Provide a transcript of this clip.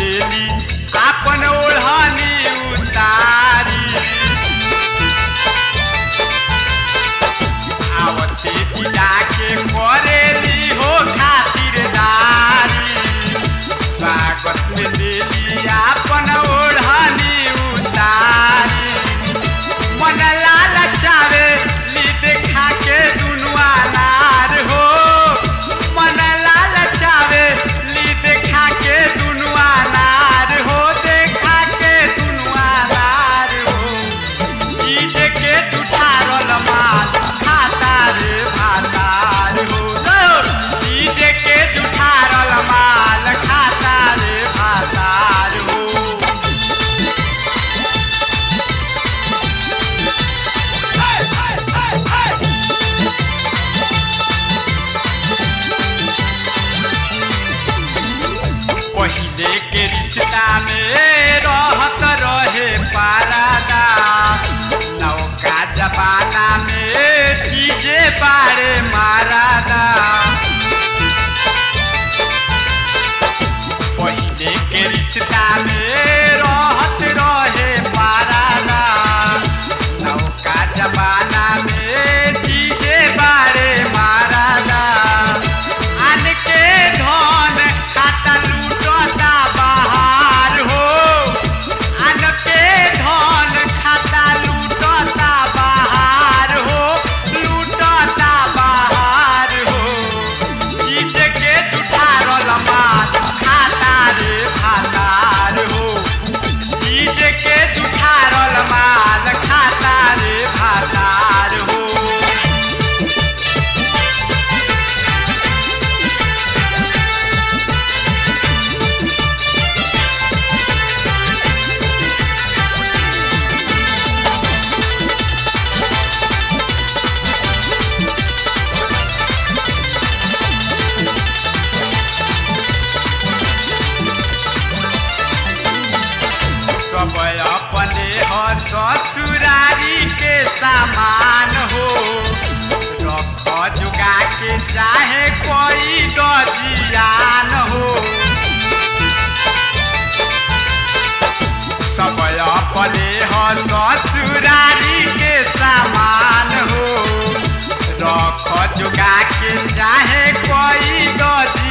देली आपन ओढ़नी उतारी आवते जिला के करेली हो खातिरदारी स्वागत में देली आपन ओढ़नी उतारी मन लाल चावे ली देखा के दुनुआ नार हो मन लाल चावे ली देखा के दुनुआ नार हो देखा के दुनुआ नार हो ई देखे जुठारल माल खाता रे भातार हो ई देखे जुठारल माल खाता रे भातार हो पहिले के रिश्ता में रहत रहे पारादा नौका जमाना में चीजे बारे मारादा पहिले के रिश्ता में रहत रहे पारादा नौका जमाना में चीजे बारे मारादा आन के धन खाता लूटता बाहर हो आन के धन खाता लूटता बाहर हो लूटता बाहर हो चीज के जुठारल माल खाता रे भातार हो चीज के जुठारल माल खाता रे भातार हो सब अपने हो ससुरारी के सामान हो रख जुगा के चाहे कोई दजियान हो सब अपने हो ससुरारी के सामान हो रख जुगा के चाहे कोई दजियान